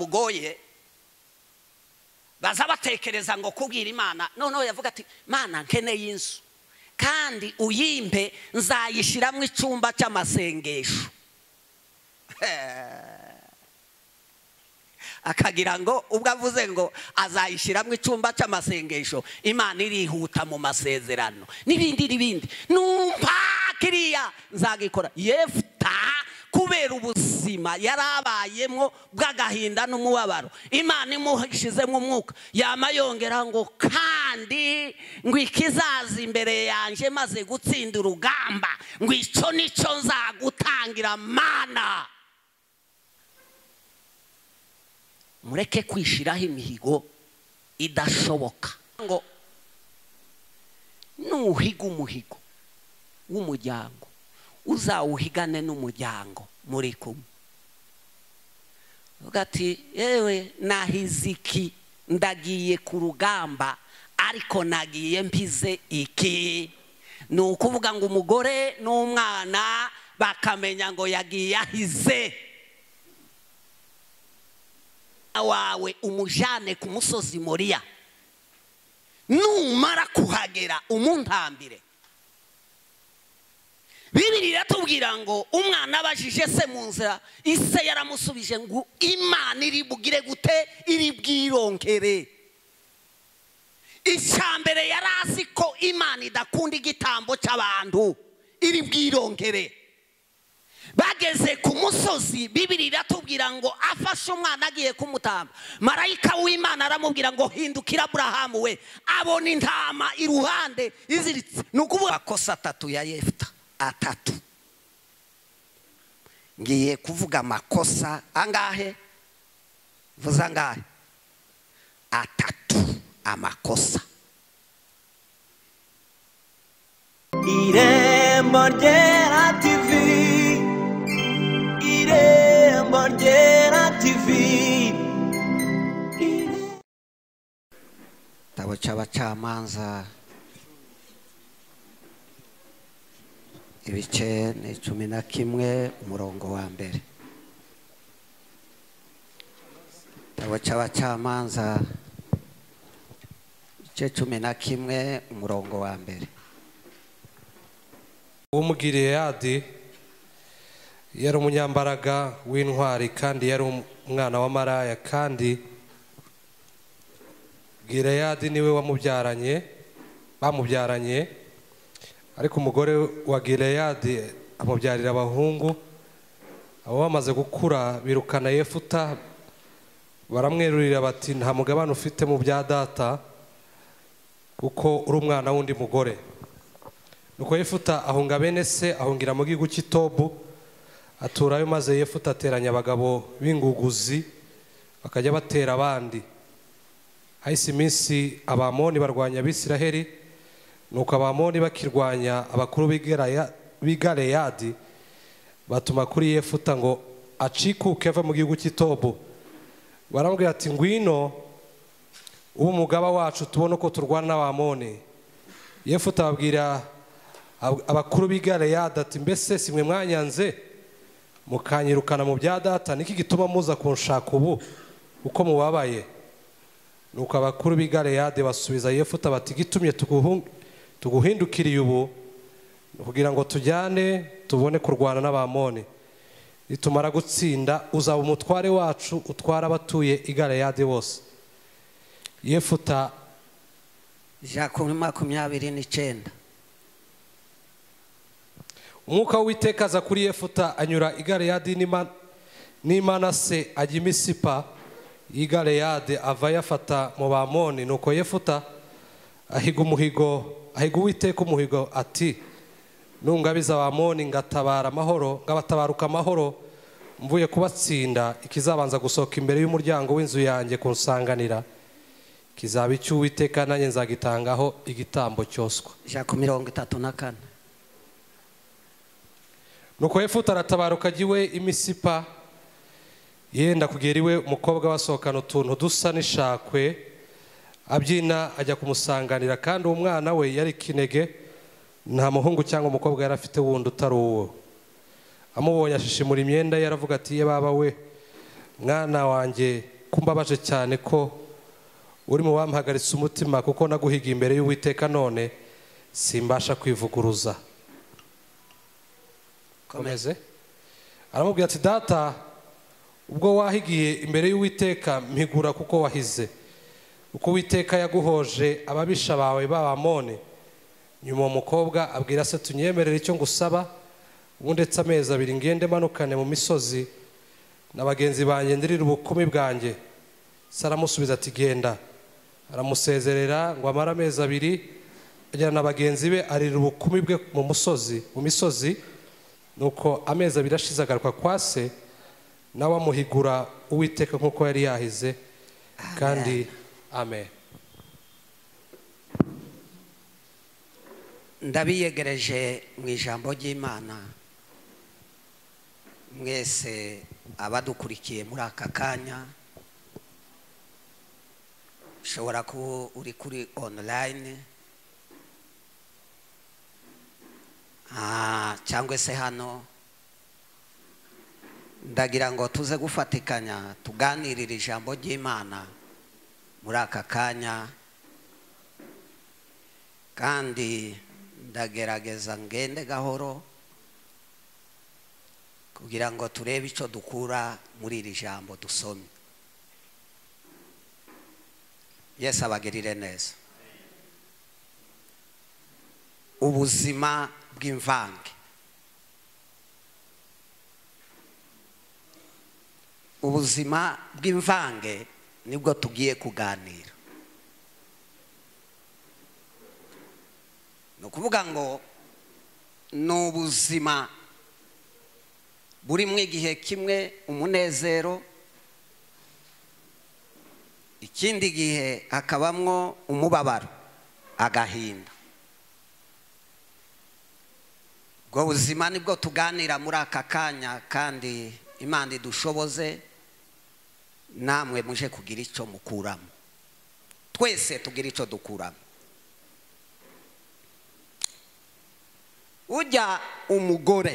bugoye baza batekereza ngo kubwira imana noneho yavuga ati mana nkeneye inzu kandi uyimpe nzayishyiramo icyumba cy'amasengesho akagira ngo ubwo avuze ngo azayishyiramo icyumba cy'amasengesho imana irihuta mu masezerano n'ibindi n'ibindi numva kiriya nzagikora yefuta kubera ubuzima yari abayemo bw'agahinda n'umubabaro imana imushyizemo umwuka yama yongera ngo kandi ngo ikizaza imbere yanjye maze gutsinda urugamba ngo icyo nicyo nzagutangira mana mureke kwishyiraho imihigo idashoboka ngo nuhiga umuhigo w'umuryango uzawuhigane n'umuryango muri kumwe uvuga ati yewe nahize iki ndagiye ku rugamba ariko nagiye mpize iki ni ukuvuga ngo umugore n'umwana bakamenya ngo yagiye ahize wawe umujyane ku musozi moriya numara kuhagera umuntambire bibiri iratubwira ngo umwana abajije se mu nzira ise yaramusubije ngo imana iri bugire gute iri bwirongere icya mbere yari azi ko imana idakunda igitambo cy'abantu iri bwirongere bageze ku musozi bibiri iratubwira ngo afashe umwana agiye kumutamba marayika w'imana aramubwira ngo hindukira aburahamu we abona intama iruhande iziritse ni ukuvuga amakosa atatu ya yefuta atatu ngiye kuvuga amakosa angahe vuza angahe atatu amakosa irembo ryera tivi irembo ryera tivi igitabo cy'abacamanza ibice ni cumi na kimwe umurongo wa mbere igitabo cy'abacamanza ibice cumi na kimwe umurongo wa mbere w'umugileyadi yari umunyambaraga w'intwari kandi yari umwana wa maraya kandi gileyadi niwe wamubyaranye bamubyaranye ariko umugore wa gileyadi amubyarira abahungu abo bamaze gukura birukana yefuta baramwerurira bati nta mugabane ufite mu bya data kuko uri umwana w'undi mugore nuko yefuta ahunga bene se ahungira mu gihugu cy'itobu aturayo maze yefuta ateranya abagabo b'inguguzi bakajya batera abandi hahise iminsi abamoni barwanya abisiraheli nuko abamoni bakirwanya abakuru b'i galeyadi batuma kuri yefuta ngo acikuke ave mu gihugu cy'itobu baramubwira ati ngwino ube umugaba wacu tubone uko turwana n'abamoni yefuta ababwira abakuru b'i galeyadi ati mbese si mwe mwanyanze mukanyirukana mu bya data niki gituma muza kunshaka ubu uko mubabaye nuko abakuru b'i galeyadi basubiza yefuta bati gitumye tuguhindukiriye ubu kugira ngo tujyane tubone kurwana n'abamoni nitumara gutsinda uzaba umutware wacu utwara abatuye i galeyadi bose yefuta ijana makumyabiri n'icyenda umwuka w'uwiteka aza kuri yefuta anyura igareyadi n'imanase ajya imisipa y'igareyadi ava yafata mu bamoni nuko yefuta ahiga umuhigo ahiga uwiteka umuhigo ati nungabiza abamoni ngatabara amahoro ngabatabaruka amahoro mvuye kubatsinda ikizabanza gusohoka imbere y'umuryango w'inzu yanjye kunsanganira kizaba icy'uwiteka nanjye nzagitangaho igitambo cyoswa ijana mirongo itatu na kane nuko yefuta aratabaruka ajya iwe imisipa yenda kugera iwe umukobwa basohokana utuntu dusa n'ishakwe abyina ajya kumusanganira kandi uwo mwana we yari kinege nta muhungu cyangwa umukobwa yari afite wundi utari uwo amubonye ashishimura imyenda ye aravuga ati ye baba we mwana wanjye kumbabaje cyane ko uri mu bampagaritse umutima kuko naguhiga imbere y'uwiteka none simbasha kwivuguruza komeze aramubwira ati data ubwo wahigiye imbere y'uwiteka mpigura kuko wahize uko uwiteka yaguhoje ababisha bawe b'abamoni nyuma uwo mukobwa abwira se tunyemerere icyo ngusaba ubundetse amezi abiri ngende manukane mu misozi na bagenzi banjye ndirira ubukumi bwanjye se aramusubiza ati genda aramusezerera ngo amare amezi abiri ajyana na bagenzi be arira ubukumi bwe mu musozi mu misozi nuko amezi abiri ashize agaruka kwa se nawe amuhigura uwiteka nk'uko yari yahize kandi amen ndabiyegereje mu ijambo ry'imana mwese abadukurikiye muri aka kanya ushobora kuba uri kuri onulayini cyangwa se hano ndagira ngo tuze gufatikanya tuganirire ijambo ry'imana muri aka kanya kandi ndagerageza ngende gahoro kugira ngo turebe icyo dukura muri iri jambo dusomye yesu abagirire neza ubuzima bw'imvange ubuzima bw'imvange nibwo tugiye kuganira ni ukuvuga ngo ni ubuzima buri mu igihe kimwe umunezero ikindi gihe hakabamwo umubabaro agahinda ubwo buzima nibwo tuganira muri aka kanya kandi imana idushoboze namwe muje kugira icyo mukuramo twese tugira icyo dukuramo ujya umugore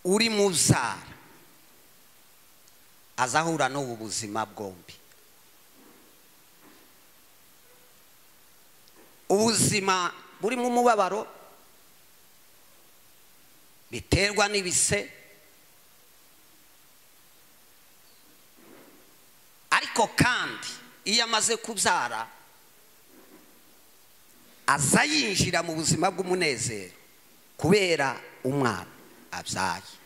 uri mu byara azahura n'ubu buzima bwombi ubuzima burimo umubabaro biterwa n'ibise ariko kandi iyo amaze kubyara aza yinjira mu buzima bw'umunezero kubera umwana abyaye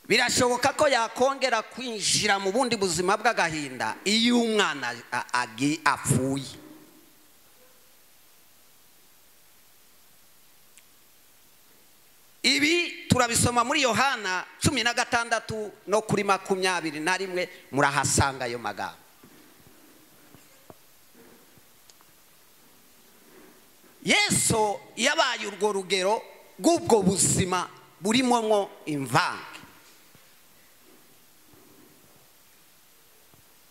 birashoboka ko yakongera kwinjira mu bundi buzima bw'agahinda iyo umwana apfuye ibi turabisoma muri yohana cumi na gatandatu no kuri makumyabiri na rimwe murahasanga ayo magambo yesu yabaye urwo rugero rw'ubwo buzima burimo mwo imvange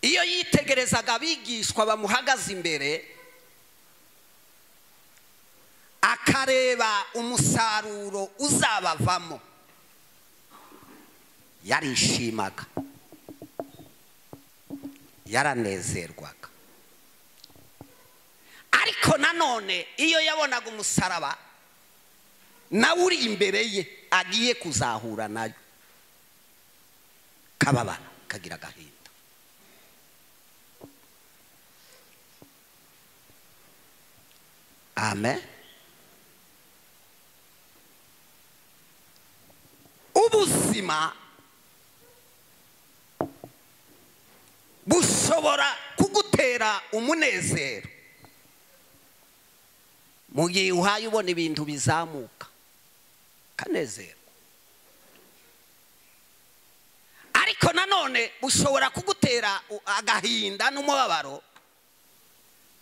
iyo yitegerezaga abigishwa bamuhagaze imbere akareba umusaruro uzabavamo yarishimaga yaranezerwaga ariko nanone iyo yabonaga umusaraba nawe uri imbere ye agiye kuzahura nayo kababara kagira agahinda amen ubuzima bushobora kugutera umunezero mu gihe uhaye ubona ibintu bizamuka kanezerwa ariko nanone bushobora kugutera agahinda n'umubabaro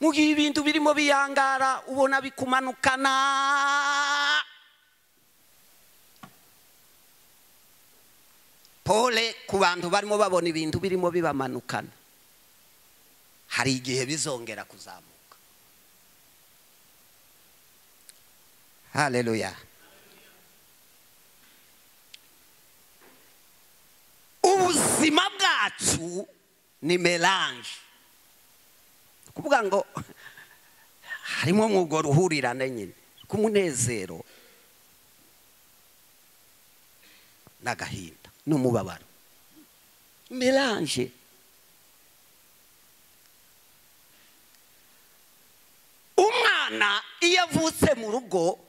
mu gihe ibintu birimo biyangara ubona bikumanukana pole ku bantu barimo babona ibintu birimo bibamanukana hari igihe bizongera kuzamuka haleluya ubuzima bwacu ni melange kuvuga ngo harimo mwugo ruhurirane nyine k'umunezero n'agahinda n'umubabaro melange umwana iyo avutse mu rugo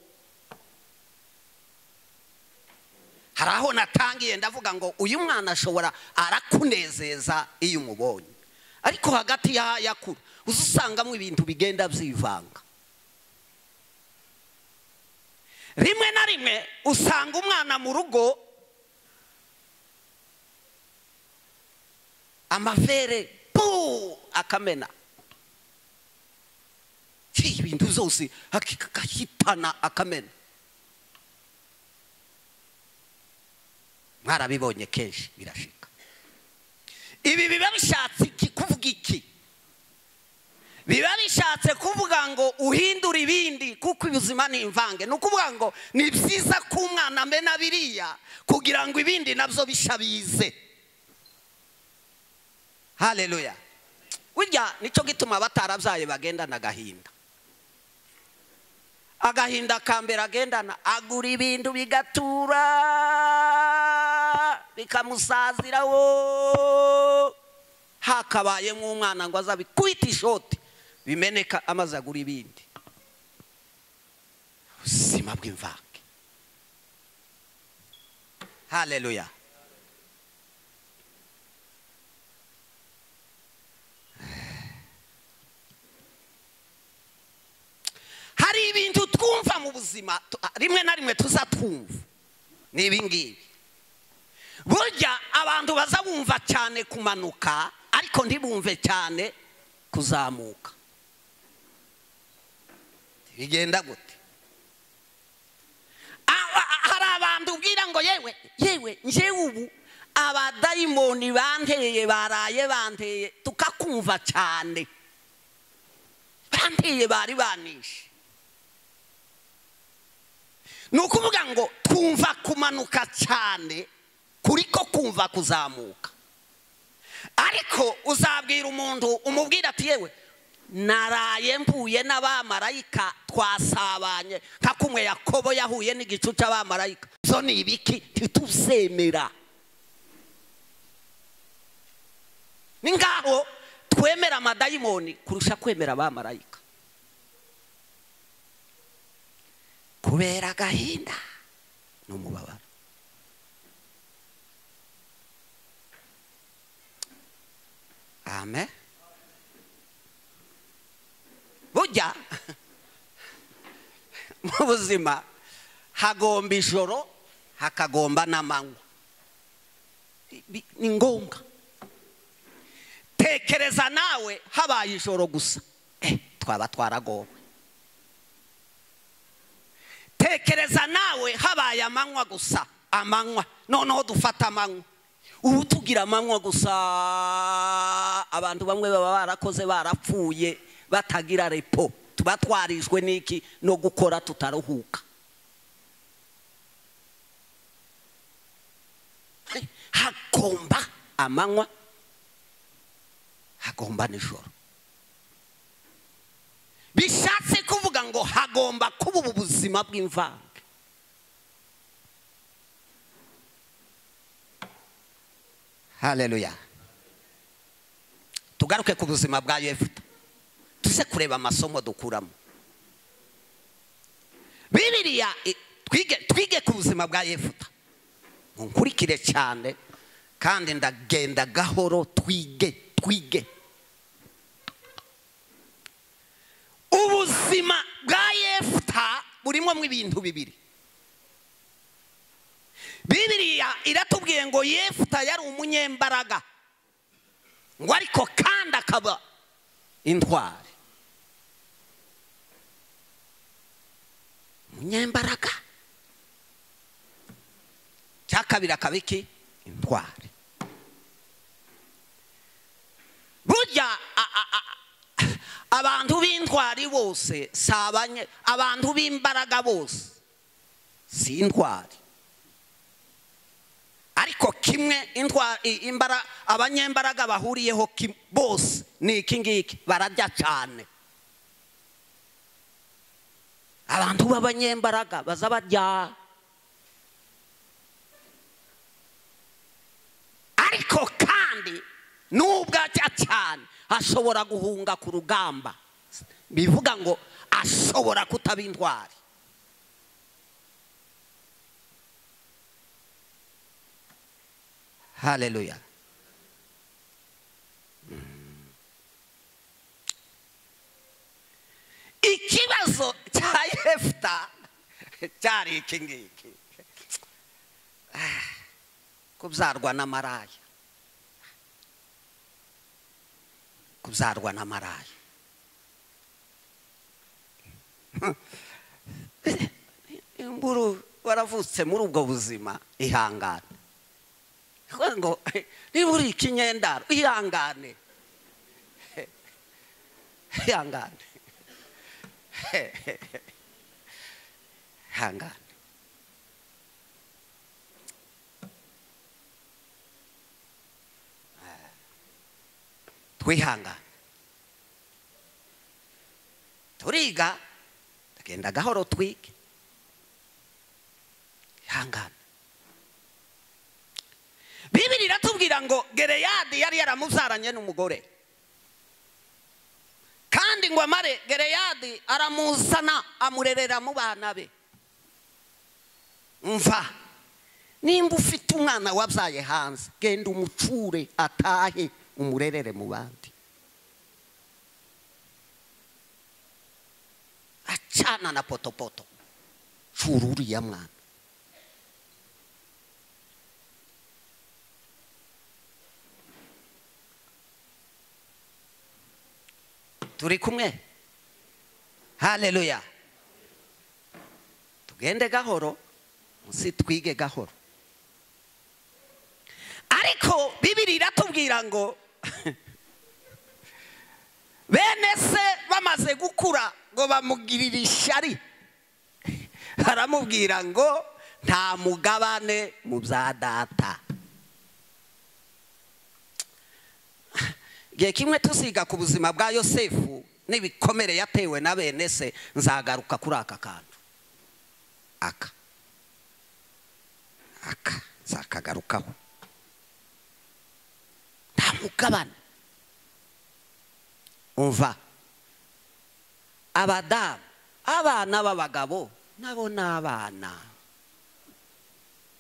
hari aho natangiye ndavuga ngo uyu mwana ashobora arakunezeza iyo umubonye ariko hagati y'ayakuru uza usangamo ibintu bigenda byivanga rimwe na rimwe usanga umwana mu rugo amavere puu akamena Ki, ibintu zose akahitana akamena mwarabibonye kenshi birashika ibi biba bishatse iki kuvuga iki biba bishatse kuvuga ngo uhindure ibindi kuko ubuzima ni imvange ni ukuvuga ngo ni byiza ko umwana amena biriya kugira ngo ibindi nabyo bishabize hareruya burya nicyo gituma abatarabyaye bagendana agahinda agahinda ka mbere agendana agura ibintu bigatura bikamusazira wo hakabaye nk'umwana ngo azabikubite ishoti bimeneka amaze agura ibindi ubuzima bw'imvange hareruya hari ibintu twumva mu buzima tu- ah, rimwe na rimwe tuzatwumva ni ibingibi burya abantu baza bumva cyane kumanuka ariko ntibumve cyane kuzamuka bigenda gute Ah, ah, ah, hari abantu ubwira ngo yewe yewe njyewe ubu abadayimoni banteye baraye banteye tukakumva cyane banteye bari banishe ni ukuvuga ngo twumva kumanuka cyane kuri ko kumva kuzamuka ariko uzabwira umuntu umubwira ati yewe naraye mvuye n'abamarayika twasabanye nka kumwe yakobo yahuye n'igicu cy'abamarayika zo ni ibiki ntituzemera ni ngaho twemera amadayimoni kurusha kwemera abamarayika kubera agahinda n'umubabaro amen burya mu buzima hagomba ijoro hakagomba n'amanywa Bi- bi- ni ngombwa tekereza nawe habaye ijoro gusa eh, twaba twaragowe tekereza nawe habaye amanywa gusa amanywa noneho dufata amanywa ubu tugira amanywa gusa abantu bamwe baba barakoze barapfuye batagira repo tuba twarijwe n'iki no gukora tutaruhuka hagomba amanywa hagomba nijoro bishatse kuvuga ngo hagomba kuba ubu buzima bw'imvange hareruya tugaruke ku buzima bwa yefuta tuze kureba amasomo dukuramo bibiriya i- twige twige ku buzima bwa yefuta nkurikire cyane kandi ndagenda gahoro twige twige ubuzima bwa yefuta burimo mu ibintu bibiri bibiriya iratubwiye ngo yefuta yari umunyembaraga ngo ariko kandi akaba intwari umunyembaraga cya kabiri akaba iki intwari burya a- a- a- abantu b'intwari bose si abanye abantu b'imbaraga bose si intwari ariko kimwe intwa- i- imbara abanyembaraga bahuriyeho kim- bose ni iki ngiki bararya cyane abantu b'abanyembaraga baza barya ariko kandi nubwo ajya cyane ashobora guhunga ku rugamba bivuga ngo ashobora kutaba intwari haleluya ikibazo cya yefuta cyari iki ngiki Ah, kubyarwa n'amaraya kubyarwa n'amaraya imburu waravutse muri ubwo buzima ihangane Kuvuga ngo niba uri ikinyendaro ihangane ihangane ihangane twihangane turiga tugenda gahoro twige ihangane bibiri iratubwira ngo gereyadi yari yaramuzaranye n'umugore kandi ngo amare gereyadi aramuzana amurerera mu bana be mva nimba ufite umwana wabyaye hanze genda umucure atahe umurerere mu bandi acana na potopoto cura uriya mwana turi kumwe haleluya tugende gahoro munsi twige gahoro ariko bibiri iratubwira ngo bene se bamaze gukura ngo bamugirire ishyari baramubwira ngo nta mugabane mu bya data igihe kimwe tuziga ku buzima bwa yosefu n'ibikomere yatewe na bene se nzagaruka kuri aka kantu aka aka nzakagarukaho nta mugabane umva abadamu abana b'abagabo nabo ni abana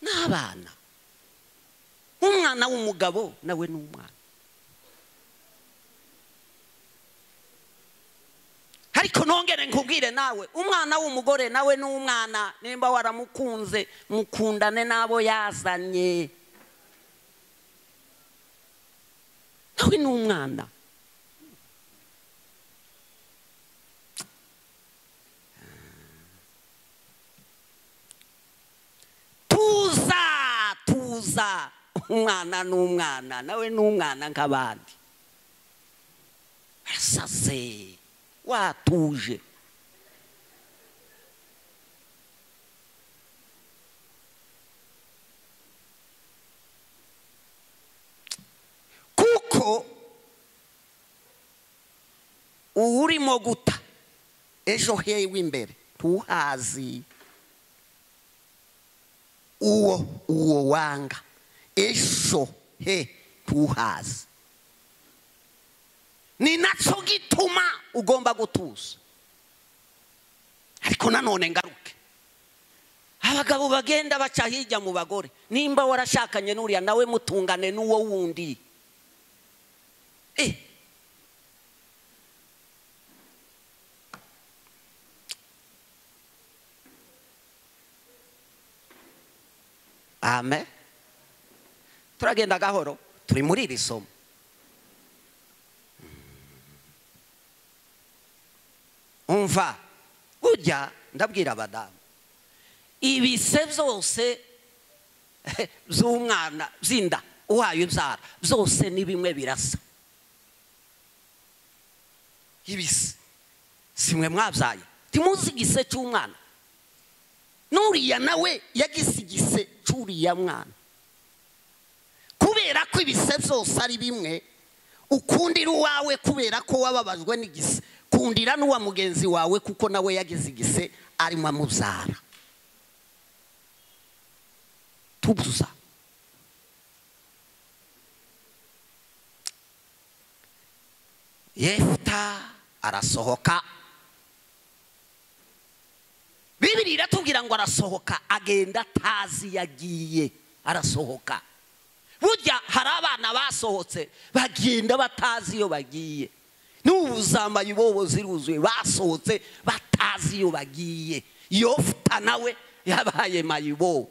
ni abana umwana w'umugabo nawe ni umwana ariko nongere nkubwire nawe umwana w'umugore nawe ni umwana nimba waramukunze mukundane n'abo yazanye nawe ni umwana tuza tuza umwana ni umwana nawe ni umwana nk'abandi arasaze watuje kuko uba urimo guta ejo hewe imbere ntuhazi uwo uwo wanga ejo he ntuhazi ni nacyo gituma ugomba gutuza ariko nanone ngaruke abagabo bagenda baca hirya mu bagore nimba warashakanye n'uriya nawe mutungane n'uwo wundi Eh. amen turagenda gahoro turi muri iri somo umva ujya ndabwira abadamu ibise byose by'umwana by'inda uhaye imbyara byose ni bimwe birasa ibise si mwe mwabyaye ntimuzi igise cy'umwana n'uriya nawe yagize igise cy'uriya mwana ko ibise byose ari bimwe ukundira uwawe kubera ko wababajwe n'igise kundira n'uwa mugenzi wawe kuko nawe yagize igise arimo amubyara tubuza yefuta arasohoka bibiri iratubwira ngo arasohoka agenda atazi yagiye arasohoka burya hari abana basohotse bagenda batazi iyo bagiye n'ubu zambaye ibobo ziruzuye basohotse batazi iyo bagiye yofuta nawe yabaye mayibobo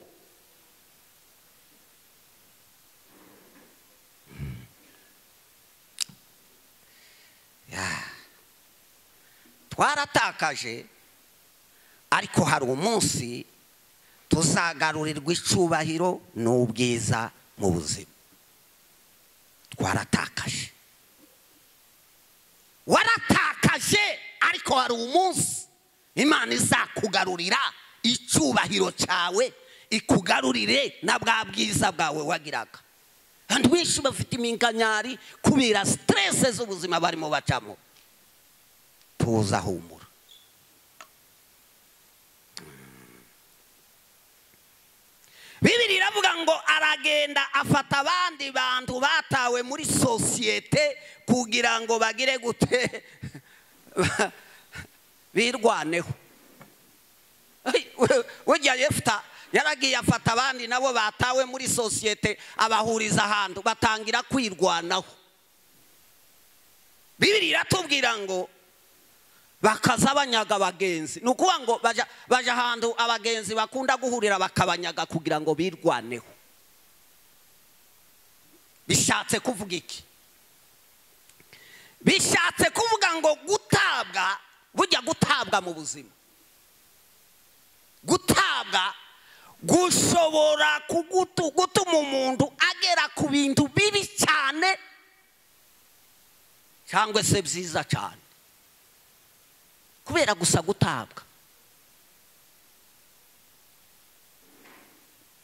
twaratakaje ariko hari umunsi tuzagarurirwa icubahiro n'ubwiza mu buzima twaratakaje waratakaje ariko hari umunsi imana izakugarurira icyubahiro cyawe ikugarurire na bwa bwiza bwawe wagiraga abantu benshi bafite iminkanyari kubera siterese z'ubuzima barimo bacamo tuza humura bibiri iravuga ngo aragenda afata abandi bantu batawe muri sosiyete kugira ngo bagire gute birwaneho burya yefuta yaragiye afata abandi nabo batawe muri sosiyete abahuriza ahantu batangira kwirwanaho bibiri iratubwira ngo bakaza banyaga abagenzi ni ukuvuga ngo bajya ahantu abagenzi bakunda guhurira bakabanyaga kugira ngo birwaneho bishatse kuvuga iki bishatse kuvuga ngo gutabwa bujya gutabwa mu buzima gutabwa gushobora gutuma umuntu agera ku bintu bibi cyane cyangwa se byiza cyane kubera gusa gutabwa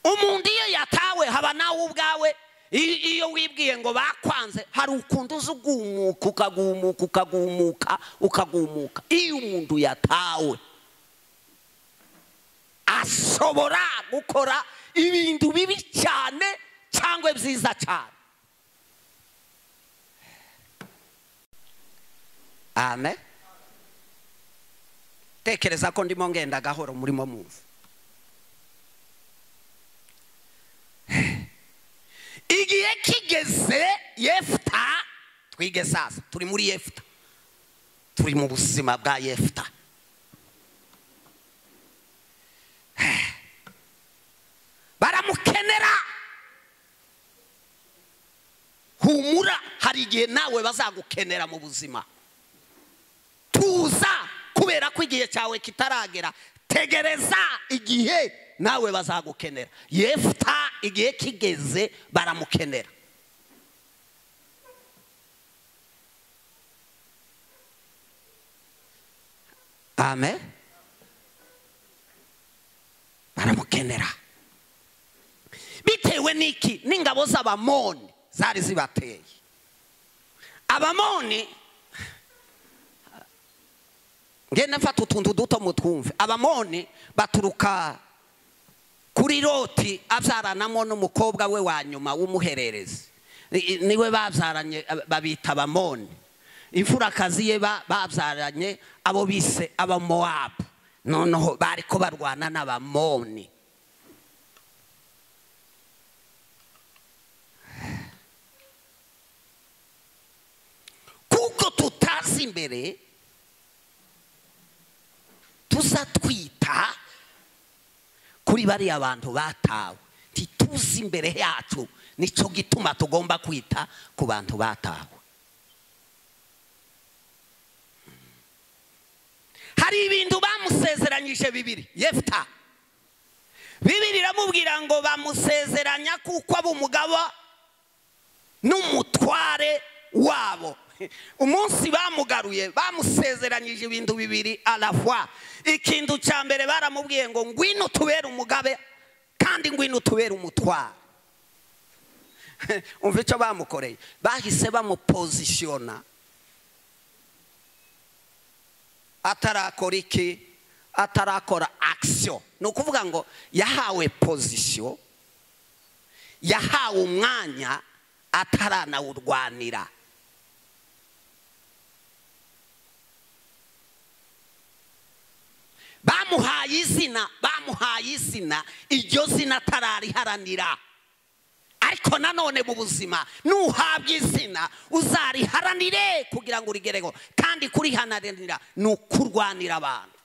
umuntu iyo yatawe haba nawe ubwawe iyo wibwiye ngo bakwanze hari ukuntu uza ugumuka ukagumuka ukagumuka ukagumuka iyo umuntu yatawe ashobora gukora ibintu bibi cyane cyangwa byiza cyane amen tekereza ko ndimo ngenda gahoro murimo mumva igihe kigeze yefuta twige sasa turi muri yefuta turi mu buzima bwa yefuta baramukenera humura hari igihe nawe bazagukenera mu buzima tuza kubera ko igihe cyawe kitaragera tegereza igihe nawe bazagukenera yefuta igihe kigeze baramukenera amen baramukenera bitewe n'iki n'ingabo z'abamoni zari zibateye abamoni ngenda mfata utuntu duto mutwumve abamoni baturuka kuri loti abyaranamo n'umukobwa we wa nyuma w'umuhererezi niwe babyaranye babita abamoni imfurakazi ye babyaranye abo bise abamowabu noneho bari ko barwana n'abamoni kuko tutazi imbere tuza twita kuri bariya bantu batawe ntituzi imbere yacu nicyo gituma tugomba kwita ku bantu batawe hari ibintu bamusezeranyije bibiri yefuta bibiri iramubwira ngo bamusezeranya kuko aba umugaba n'umutware wabo umunsi bamugaruye bamusezeranyije ibintu bibiri arafwa ikintu cya mbere baramubwiye ngo ngwino tubere umugabe kandi ngwino tubere umutwaro umva icyo bamukoreye bahise bamupozisiyona atarakora iki atarakora akisiyo ni ukuvuga ngo yahawe pozisiyo yahawe umwanya ataranawurwanira bamuhaye izina bamuhaye izina iryo zina atarariharanira ariko nanone mu buzima nuhabwa izina uzariharanire kugira ngo urigereho kandi kuriharanira ni ukurwanira abantu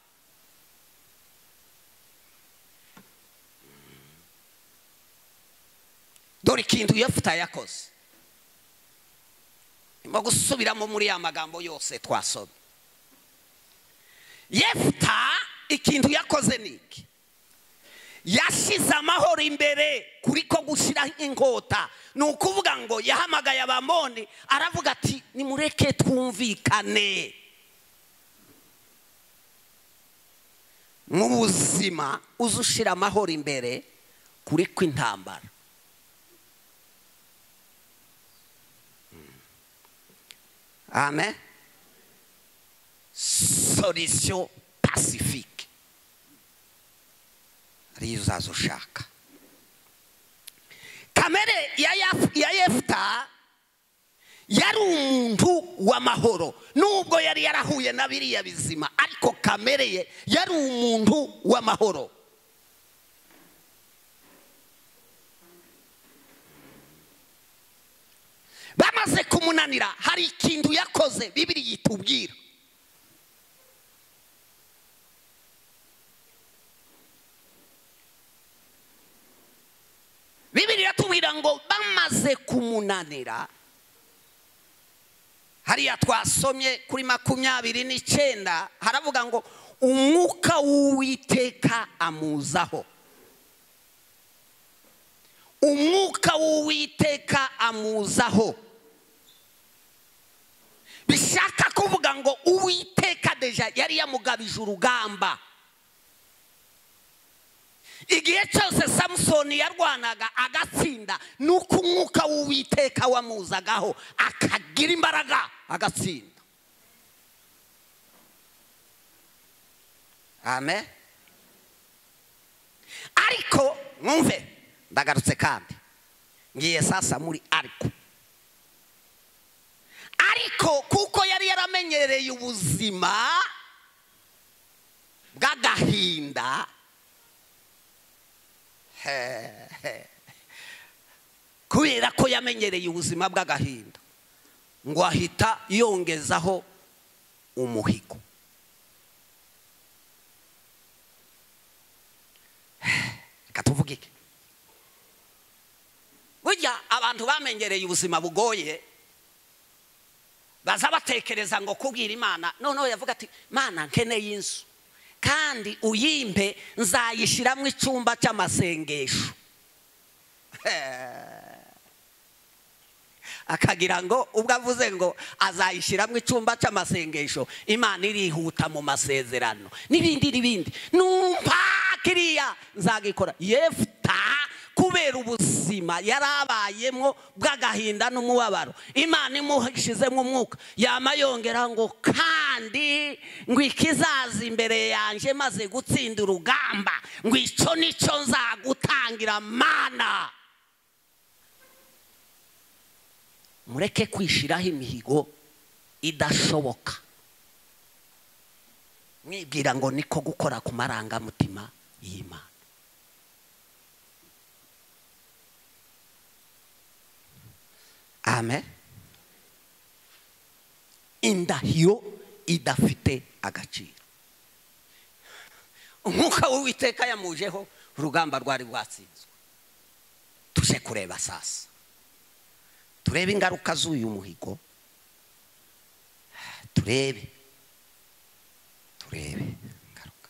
dore ikintu yefuta yakoze ndimo gusubiramo muri ya magambo yose twasomye yefuta ikintu yakoze ni iki yashyize amahoro imbere kuri ko gushyira inkota ni ukuvuga ngo yahamagaye abamoni aravuga ati nimureke twumvikane mu buzima uze ushyira amahoro imbere kuri kw'intambara amen solisiyo pasifike ariyo uzaza ushaka kamere ya Yaf- ya yefuta yari umuntu w'amahoro nubwo yari yarahuye na biriya bizima ariko kamere ye yari umuntu w'amahoro bamaze kumunanira hari ikintu yakoze bibiri yitubwira bibiri iratubwira ngo bamaze kumunanira hariya twasomye kuri makumyabiri n'icyenda haravuga ngo umwuka w'uwiteka amuzaho umwuka w'uwiteka amuzaho bishaka kuvuga ngo uwiteka deja yari yamugabije urugamba igihe cyose samusoni yarwanaga agatsinda ni uko umwuka w'uwiteka wamuzagaho akagira imbaraga agatsinda amen ariko mwumve ndagarutse kandi ngiye sasa muri ariko ariko kuko yari yaramenyereye ubuzima bw'agahinda he, he. kubera ko yamenyereye ubuzima bw'agahinda ngo ahita yongezaho umuhigo reka tuvuge iki burya abantu bamenyereye ubuzima bugoye baza batekereza ngo kubwira imana noneho yavuga ati mana nkeneye inzu kandi uyimpe nzayishyiramo icyumba cy'amasengesho akagira ngo ubwo avuze ngo azayishyiramo icyumba cy'amasengesho imana irihuta mu masezerano n'ibindi n'ibindi numva kiriya nzagikora yefuta kubera ubuzima yari abayemo bw'agahinda n'umubabaro imana imushyizemo umwuka yama yongera ngo kandi ngo ikizaza imbere yanjye maze gutsinda urugamba ngo icyo nicyo nzagutangira mana mureke kwishyiraho imihigo idashoboka mwibwira ngo niko gukora ku marangamutima y'imana amen indahiro idafite agaciro umwuka w'uwiteka yamujeho urugamba rwari rwatsinzwe tuje kureba sasa turebe ingaruka z'uyu muhigo turebe turebe ingaruka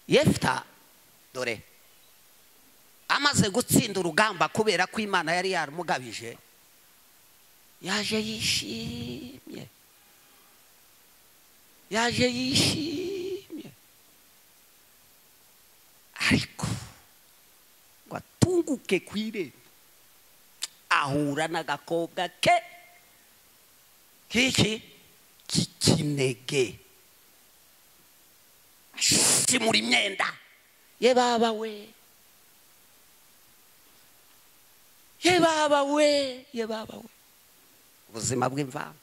yefuta dore amaze gutsinda urugamba kubera ko imana yari yaramugabije yaje yishimye yaje yishimye ariko ngo atunguke ku irembo ahura n'agakobwa ke k'iki k'ikinege ashimura imyenda ye baba we ye baba we ye baba we ubuzima bw'imvanga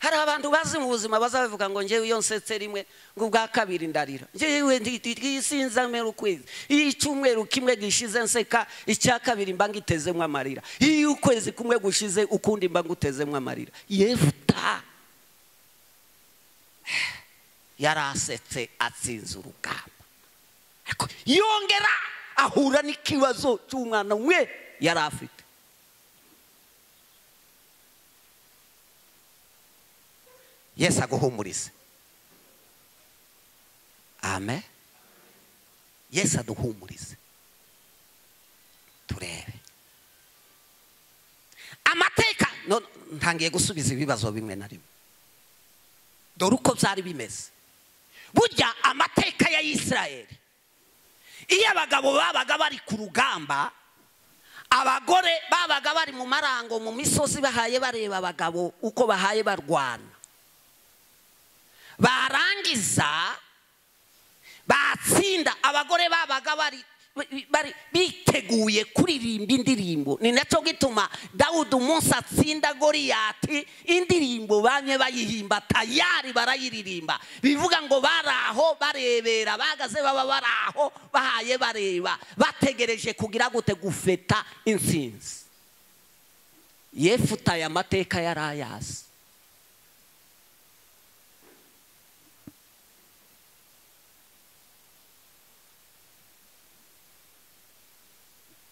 hari abantu bazi mu buzima bazabivuga ngo ngewe iyo nsetse rimwe ngo ubwa kabiri ndarira ngewe ndisinze amera ukwezi iyo icyumweru kimwe gishize nseka icya kabiri mba ngitezemo amarira iyo ukwezi kumwe gushize ukundi mba ngutezemo amarira yefuta yari asetse atsinze urugamba ariko yongera ahura n'ikibazo cy'umwana umwe yari afite yesu aguhumurize amen yesu aduhumurize turebe amateka none ntangiye gusubiza ibibazo bimwe na rimwe dore uko byari bimeze burya amateka ya Isirayeli iyo abagabo babaga bari ku rugamba abagore babaga bari mu marango mu misozi bahaye bareba abagabo uko bahaye barwana barangiza batsinda abagore babaga bari bari biteguye kuririmba indirimbo ni nacyo gituma dawudi umunsi atsinda goriyati indirimbo bamwe bayihimba tayari barayiririmba bivuga ngo bari aho barebera bahagaze baba bari aho bahaye bareba bategereje kugira gute gufeta insinzi yefutaye amateka yari ayazi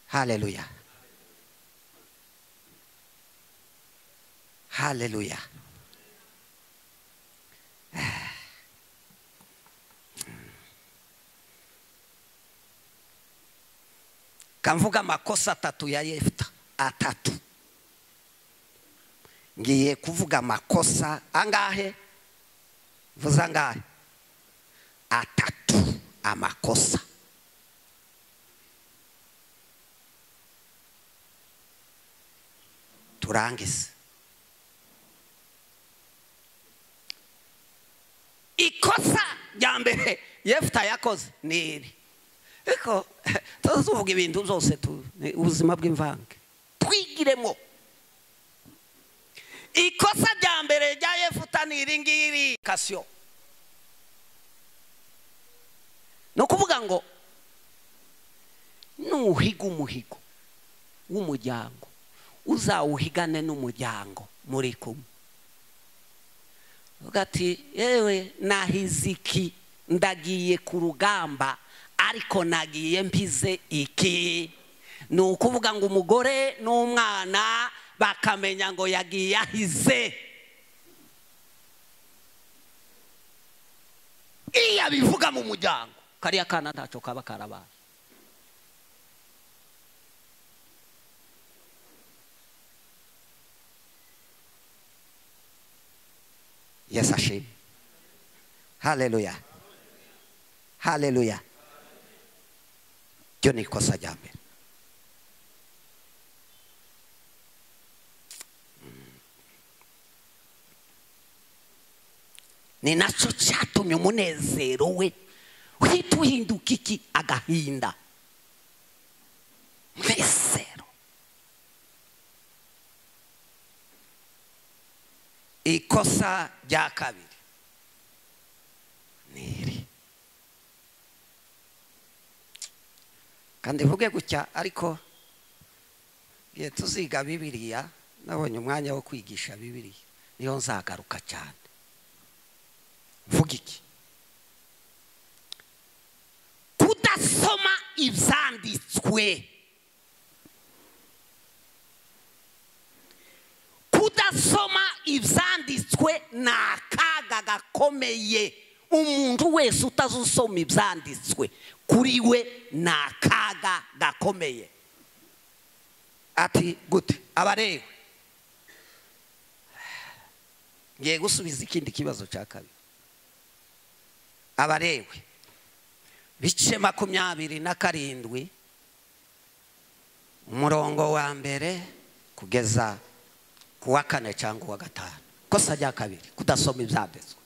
haleluya haleluya kamvuga amakosa atatu ya yefuta atatu ngiye kuvuga amakosa angahe vuze angahe atatu amakosa turangize ikosa rya mbere yefuta yakoze ni iri ariko tuvuga ibintu byose ubuzima bw'imvange twigiremo ikosa rya mbere rya yefuta ni iri ngiri kasiyo ni ukuvuga ngo nuhiga umuhigo w'umuryango uzawuhigane n'umuryango muri kumwe uvuga ati yewe nahize iki ndagiye ku rugamba ariko nagiye mpize iki ni ukuvuga ngo umugore n'umwana bakamenya ngo yagiye ahize iyo abivuga mu muryango kariya kana ntacyo kaba karabaye yesu ashimwe haleluya haleluya ryo ni ikosa rya mbere ni nacyo cyatumye umunezero we uhita uhinduka iki agahinda umunezero ikosa rya kabiri ni iri kandi mvuge gutya ariko igihe tuziga bibiriya nabonye umwanya wo kwigisha bibiriya niyo nzagaruka cyane mvuga iki kudasoma ibyanditswe kudasoma ibyanditswe ni akaga gakomeye umuntu wese utazusoma ibyanditswe kuri we ni akaga gakomeye ati gute abarewe ngiye gusubiza ikindi kibazo cya kabiri abarewe bice makumyabiri na karindwi umurongo wa mbere kugeza ku wa kane cyangwa uwa gatanu kosa rya kabiri kudasoma ibyanditswe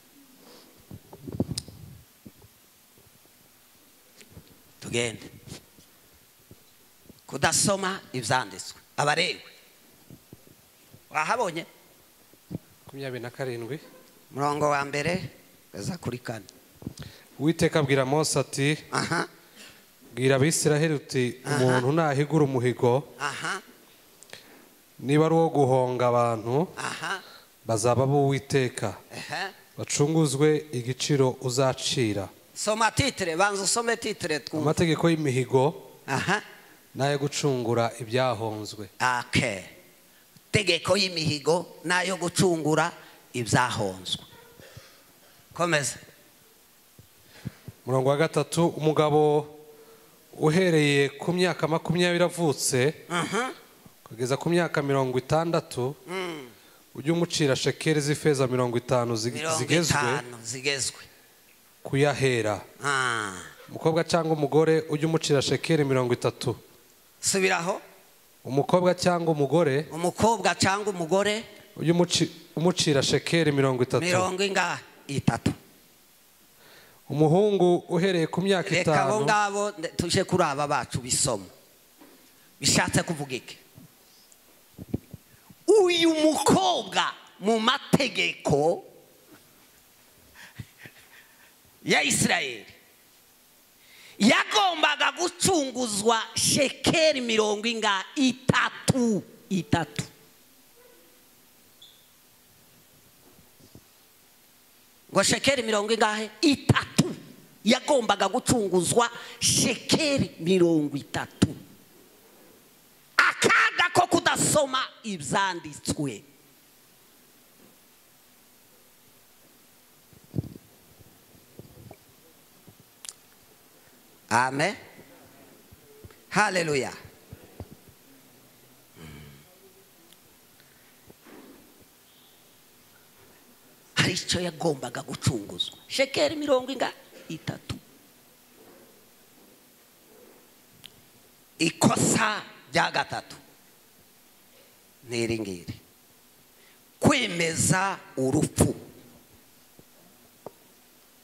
tugende kudasoma ibyanditswe abarewe wahabonye makumyabiri na karindwi umurongo wa mbere kugeza kuri kane uwiteka abwira mose ati aha bwira abisiraheli uti umuntu nahigura umuhigo aha niba ari uwo guhonga abantu aha bazaba b'uwiteka ehe bacunguzwe igiciro uzacira soma titire banza usome titire twumve amategeko y'imihigo aha n'ayo gucungura ibyahonzwe ake tegeko y'imihigo n'ayo gucungura ibyahonzwe komeza umurongo wa gatatu umugabo uhereye ku myaka makumyabiri avutse aha kugeza ku myaka mirongo itandatu ujye umucira shekeli z'ifeza mirongo itanu zig- mirongo zigezwe itanu zigezwe kuyahera Ah. umukobwa cyangwa umugore ujye umucira shekeli mirongo itatu subiraho umukobwa cyangwa umugore umukobwa cyangwa umugore ujye umuci- umucira shekeli mirongo itatu mirongo ingahe itatu umuhungu uhereye ku myaka reka abo itanu ngabo nde- tuje kuri aba bacu bisoma bishatse kuvuga iki uyu mukobwa mu mategeko ya isirayeli yagombaga gucunguzwa shekeli mirongo inga itatu itatu ngo shekeli mirongo ingahe itatu yagombaga gucunguzwa shekeli mirongo itatu akaga ko kudasoma ibyanditswe amen haleluya hari icyo yagombaga gucunguzwa shekeli mirongo inga itatu ikosa rya gatatu ni iri ngiri kwemeza urupfu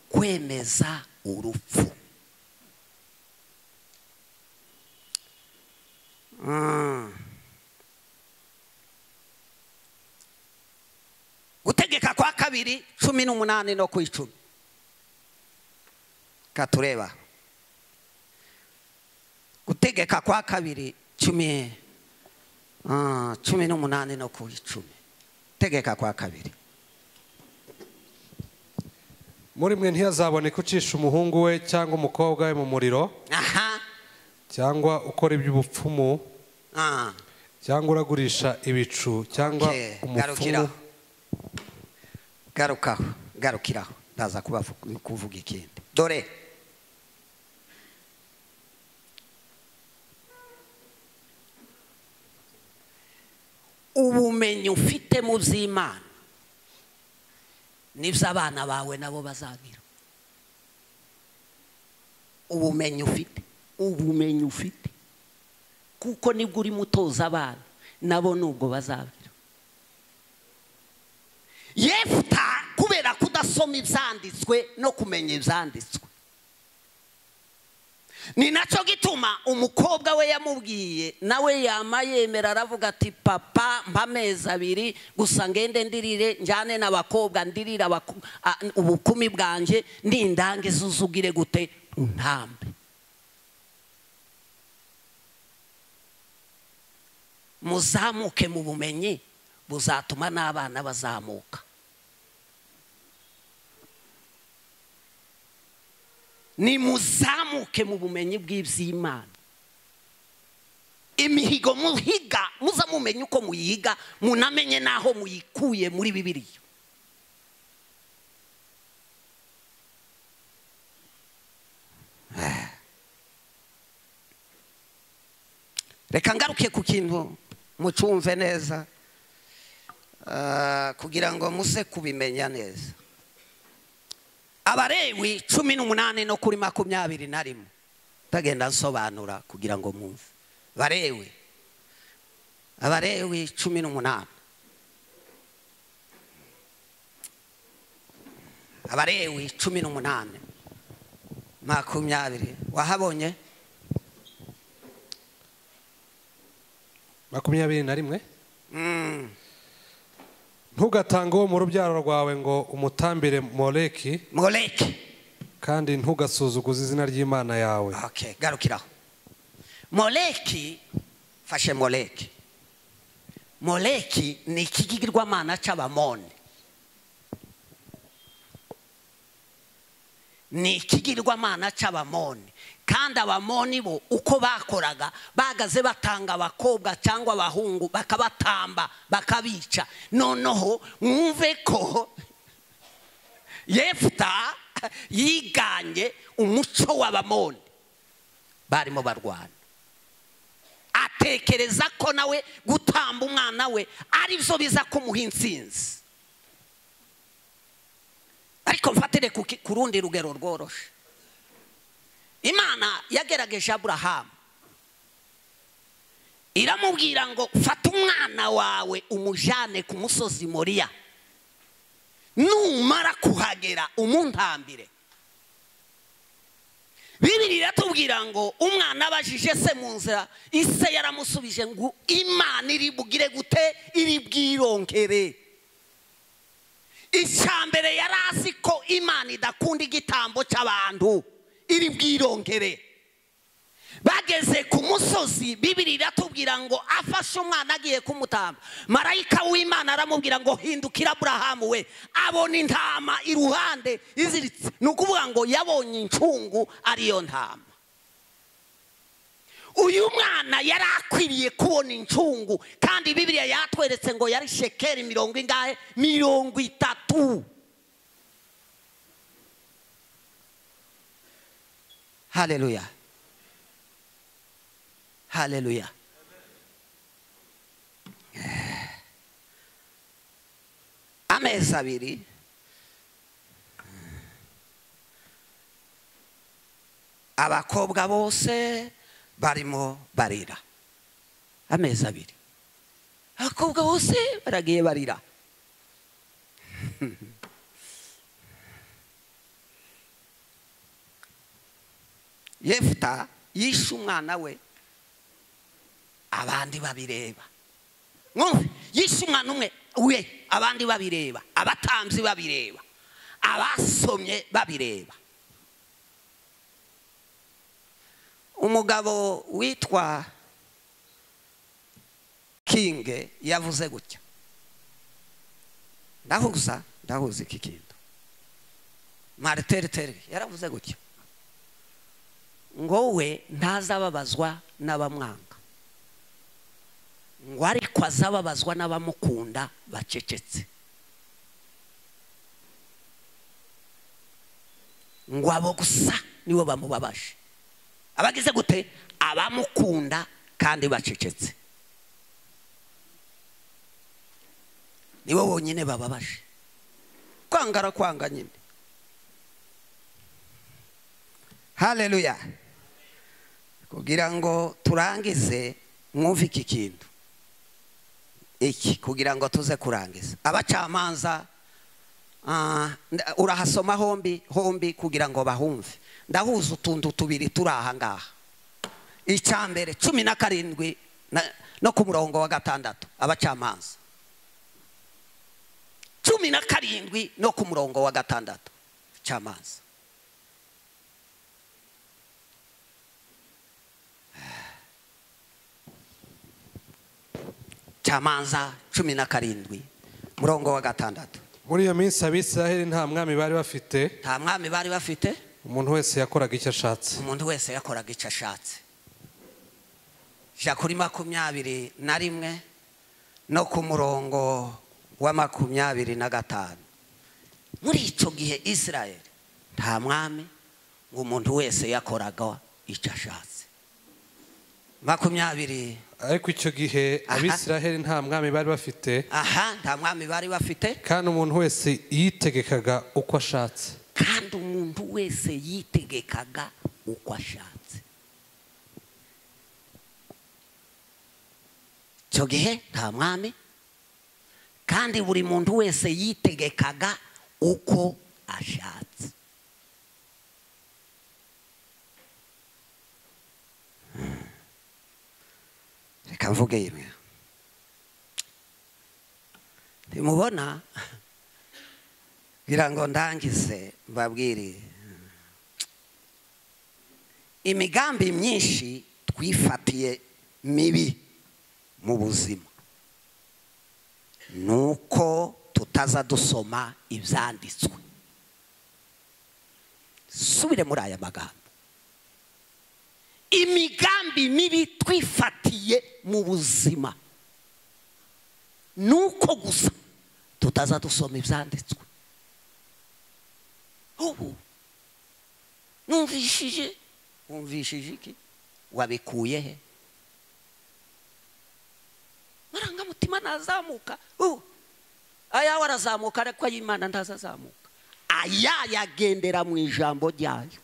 kwemeza urupfu Mm. gutegeka kwa kabiri cumi n'umunani no ku icumi katureba gutegeka kwa kabiri cumi ah, cumi n'umunani no ku icumi tegeka kwa kabiri muri mwe ntiyazaboneka ucisha umuhungu we cyangwa umukobwa we mu muriro aha cyangwa ukora iby'ubupfumu ah, cyangwa uragurisha ibicu cyangwa okay, umupfumu garukaho garukiraho ndaza kubavu- kuvuga ikindi dore ubumenyi ufite mu by'imana nibyo abana bawe nabo bazagira ubumenyi ufite ubumenyi ufite kuko nibwo urimo utoza abana nabo nubwo bazagira yefuta kubera kudasoma ibyanditswe no kumenya ibyanditswe ni nacyo gituma umukobwa we yamubwiye nawe yama yemera aravuga ati papa mpa amezi abiri gusa ngende ndirire njyane n'abakobwa ndirire abaku- a- ubukumi bwanjye nindange zuzugire gute ntambe muzamuke mu bumenyi buzatuma n'abana bazamuka nimuzamuke mu bumenyi bw'iby'imana imihigo muhiga muza mumenye uko muyiga munamenye n'aho muyikuye muri bibiliya Ah. reka ngaruke ku kintu mucumve neza Ah, kugira ngo muze kubimenya neza abarewi cumi n'umunani no kuri makumyabiri na rimwe ndagenda nsobanura kugira ngo mwumve barewi abarewi cumi n'umunani abarewi cumi n'umunani makumyabiri wahabonye makumyabiri na rimwe Mm. ntugatange uwo mu rubyaro rwawe ngo umutambire moleki moleki kandi ntugasuzuguze izina ry'imana yawe okay garukiraho moleki fashe moleki moleki ni ikigirwamana cy'abamoni ni ikigirwamana cy'abamoni kandi abamoni bo uko bakoraga bagaze batanga abakobwa cyangwa abahungu bakabatamba bakabica noneho mwumve ko yefuta yiganye umuco w'abamoni barimo barwana atekereza ko nawe gutamba umwana we ari byo biza kumuha intsinzi ariko mfatire ku ki- ku rundi rugero rworoshe imana yagerageje aburahamu iramubwira ngo fata umwana wawe umujyane ku musozi moriya numara kuhagera umuntambire bibiri iratubwira ngo umwana abajije se mu nzira ise yaramusubije ngo imana iribugire gute iri bwirongere icya mbere yari azi ko imana idakunda igitambo cy'abantu iri bwirongere bageze ku musozi bibiri iratubwira ngo afashe umwana agiye kumutamba marayika w'imana aramubwira ngo hindukira aburahamu we abona intama iruhande iziritse ni ukuvuga ngo yabonye incungu ariyo ntama uyu mwana yari akwiriye kubona incungu kandi bibiliya yatweretse ngo yari shekeri mirongo ingahe mirongo itatu haleluya haleluya amezi abiri abakobwa bose barimo barira amezi abiri abakobwa bose baragiye barira yefuta yishe umwana we abandi babireba mwumve yishe umwana umwe we abandi babireba abatambyi babireba abasomye babireba umugabo witwa kinge yavuze gutya ndahuza ndahuza iki kintu mariteriteri yaravuze gutya ngo we ntazababazwa n'abamwanga ngo ariko azababazwa n'abamukunda bacecetse ngo abo gusa nibo bamubabaje abagize gute abamukunda kandi bacecetse nibo bonyine bababaje kwangara kwanga nyine haleluya kugira ngo turangize mwumve iki kintu iki kugira ngo tuze kurangiza abacamanza ah, nda- urahasoma hombi hombi kugira ngo bahumve ndahuza utuntu tubiri turi aha ngaha icya mbere cumi na karindwi na- no ku murongo wa gatandatu abacamanza cumi na karindwi no ku murongo wa gatandatu abacamanza cyamanza cumi na karindwi murongo wa gatandatu muri iyo minsi abisiraheli nta mwami bari bafite nta mwami bari bafite umuntu wese yakoraga icyo ashatse umuntu wese yakoraga icyo ashatse jya kuri makumyabiri na rimwe no ku murongo wa makumyabiri na gatanu muri icyo gihe israel nta mwami ngo umuntu wese yakoraga icyo ashatse makumyabiri ariko icyo gihe Aha. abisiraheli nta mwami bari bafite aha nta mwami bari bafite kandi umuntu wese yitegekaga uko ashatse kandi umuntu wese yitegekaga uko ashatse icyo gihe nta mwami kandi buri muntu wese yitegekaga uko ashatse reka mvuge yemwe ntimubona ngira ngo ndangize babwire imigambi myinshi twifatiye mibi mu buzima ni uko tutaza dusoma ibyanditswe subire muri aya magambo imigambi mibi twifatiye mu buzima ni uko gusa tutaza dusoma ibyanditswe ubu numvishije wumvishije iki wabikuye he marangamutima ntazamuka ubu ayawe arazamuka ariko ay'imana ntazazamuka aya yagendera mu ijambo ryayo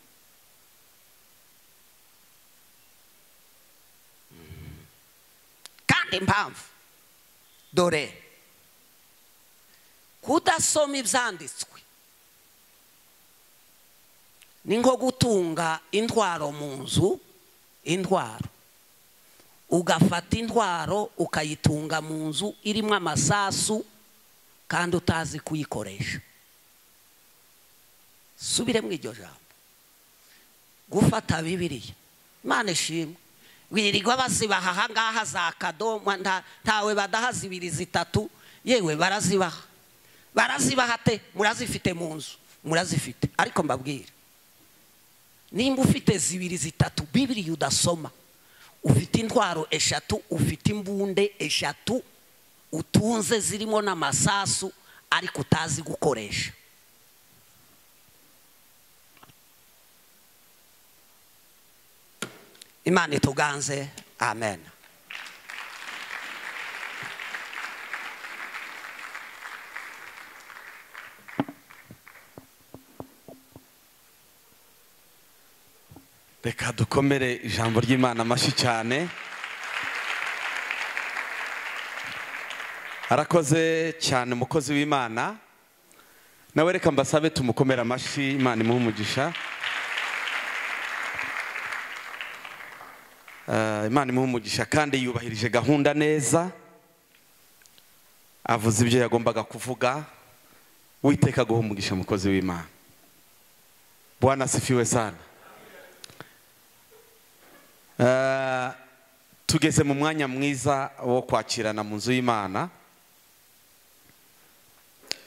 kandi impamvu dore kudasoma ibyanditswe ni nko gutunga intwaro mu nzu intwaro ugafata intwaro ukayitunga mu nzu irimo amasasu kandi utazi kuyikoresha subire mu iryo jambo gufata bibiriya imana ishimwe wirirwa bazibaha ahangaha za kadomwa nta- ntawe badaha zibiri zitatu yewe barazibaha barazibaha te murazifite mu nzu murazifite ariko mbabwire nimba ufite zibiri zitatu bibiriya udasoma ufite intwaro eshatu ufite imbunde eshatu utunze zirimo n'amasasu ariko utazi gukoresha imana ituganze amen reka dukomere ijambo ry'imana amashyi cyane arakoze cyane umukozi w'imana nawe reka mbasabe tumukomere amashyi imana imuhe umugisha Eh, imana imuhe umugisha kandi yubahirije gahunda neza avuze ibyo yagombaga kuvuga witeka guha umugisha umukozi w'imana bwana asifiwe sana Eh, tugeze mu mwanya mwiza wo kwakirana mu nzu y'imana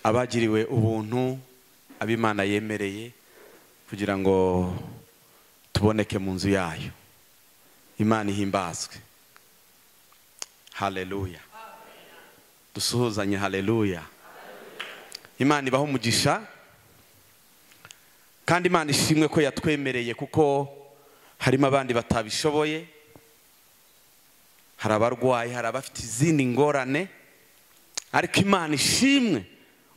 abagiriwe ubuntu ab'imana yemereye kugira ngo tuboneke mu nzu yayo imana ihimbazwe haleluya dusuhuzanye haleluya imana ibaho umugisha kandi imana ishimwe ko yatwemereye kuko harimo abandi batabishoboye hari abarwayi hari abafite izindi ngorane ariko imana ishimwe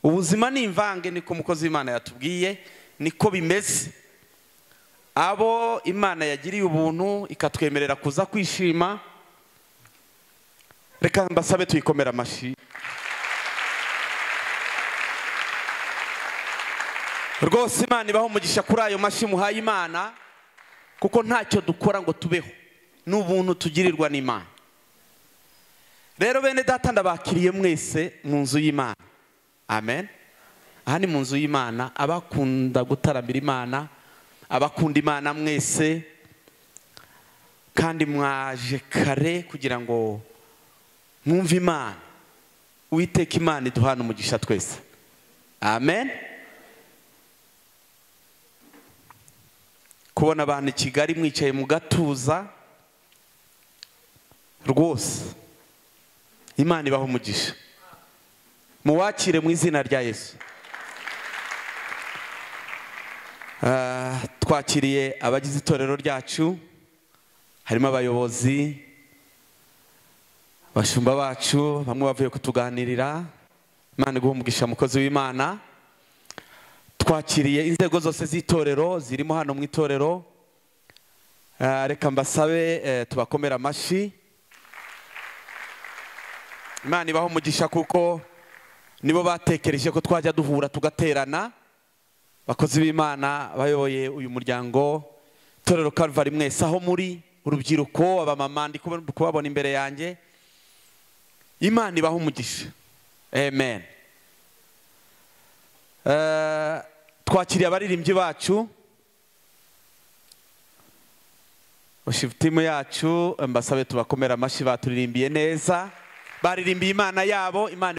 ubuzima ni imvange niko umukozi w'imana yatubwiye niko bimeze abo imana yagiriye ubuntu ikatwemerera kuza kwishima reka mbasabe tuyikomere amashyi rwose imana ibaho umugisha kuri ayo mashyi muhaye imana kuko ntacyo dukora ngo tubeho ni ubuntu tugirirwa n'imana rero bene data ndabakiriye mwese mu nzu y'imana amen aha ni mu nzu y'imana abakunda gutaramira imana abakunda imana mwese kandi mwaje kare kugira ngo mwumve imana uwiteka imana iduhana umugisha twese amen kubona abantu i kigali mwicaye mu gatuza rwose imana ibaho umugisha muwakire mu izina rya yesu Ah, twakiriye abagize itorero ryacu harimo abayobozi bashumba bacu bamwe bavuye kutuganirira imana iguha umugisha mukozi w'imana twakiriye inzego zose z'itorero zirimo hano mu itorero Eh, reka mbasabe eh, tubakomere amashyi imana ibaha umugisha kuko nibo batekereje ko twajya duhura tugaterana bakozi b'imana bayoboye uyu muryango itorero karuvari mwese aho muri urubyiruko abamama ndi kuba- kubabona imbere yanjye imana ibaha umugisha amen Eh, twakiriye abaririmbyi bacu timu yacu mbasabe tubakomera amashyi baturirimbiye neza baririmbiye imana yabo imana